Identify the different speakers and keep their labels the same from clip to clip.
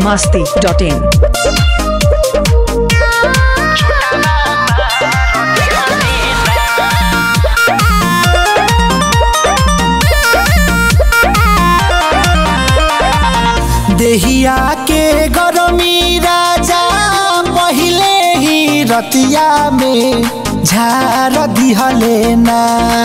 Speaker 1: masti.in.
Speaker 2: देहिया के गरमी राजा पहिले ही रतिया में झार दिहले ना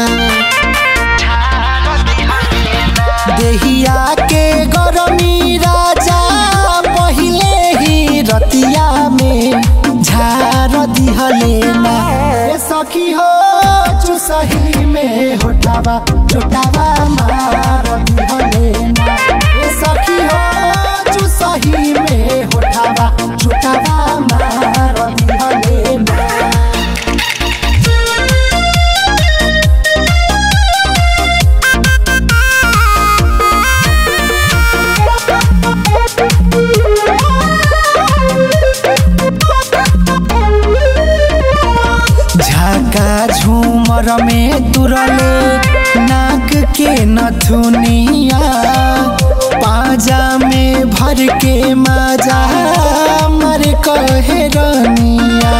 Speaker 2: देहिया के गरमी राजा पहिले ही रतिया में झार दिहले ना ए सखी हो चुसही में होठावा चोटावा मार दिहले ना ए सखी हो चुसही में होठावा चोटावा मार दिहले ना झाका झूमर में तुरले नाक के नथुनिया पाजा में भर के माजा मर कहे रनिया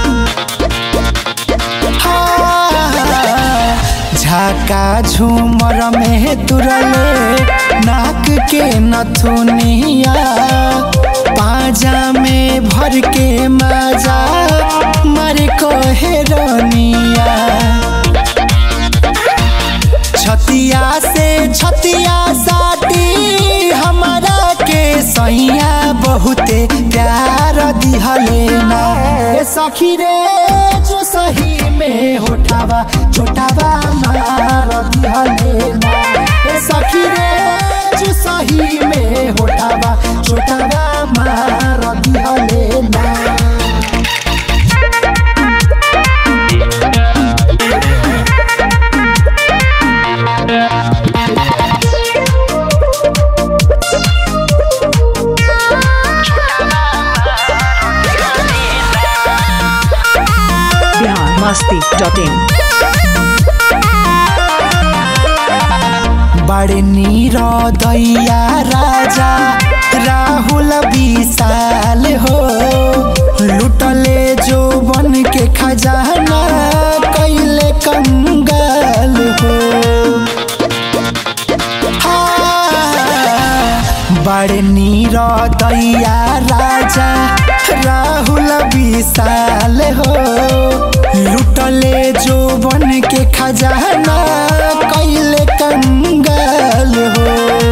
Speaker 2: झाका झूमर में तुरले नाक के नथुनिया पाजा में भर के माजा मर कहे रनिया छतिया से छतिया साटी हमारा के सैया बहुते प्यार दिहले ना ए सखी रे जो सही में होठावा छोटावा मार दिहले ना ए सखी रे जो सही में होठावा छोटावा मार दिहले ना
Speaker 1: Bihar masti.in.
Speaker 2: बड़े नीर दैया राजा राहुल विशाल हो लुटले जो बन के खजाना कैले कंगाल हो बड़े नीर दैया राजा राहुल विशाल हो लुटले जो बन के खजाना कैले कंगाल हो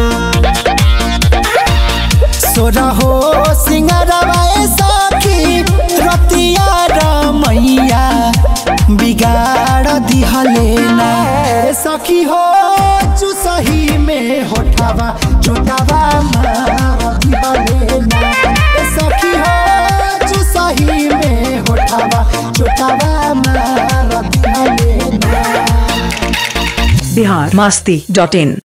Speaker 2: सोरहो सिंगरवा सखी रतिया रमैया बिगाड़ दिहले ना ए सखी हो चुसही में होठावा चोटावा मार दिहले ना ए सखी हो चुसही में होठावा चोटावा मार दिहले ना
Speaker 1: Bihar masti.in.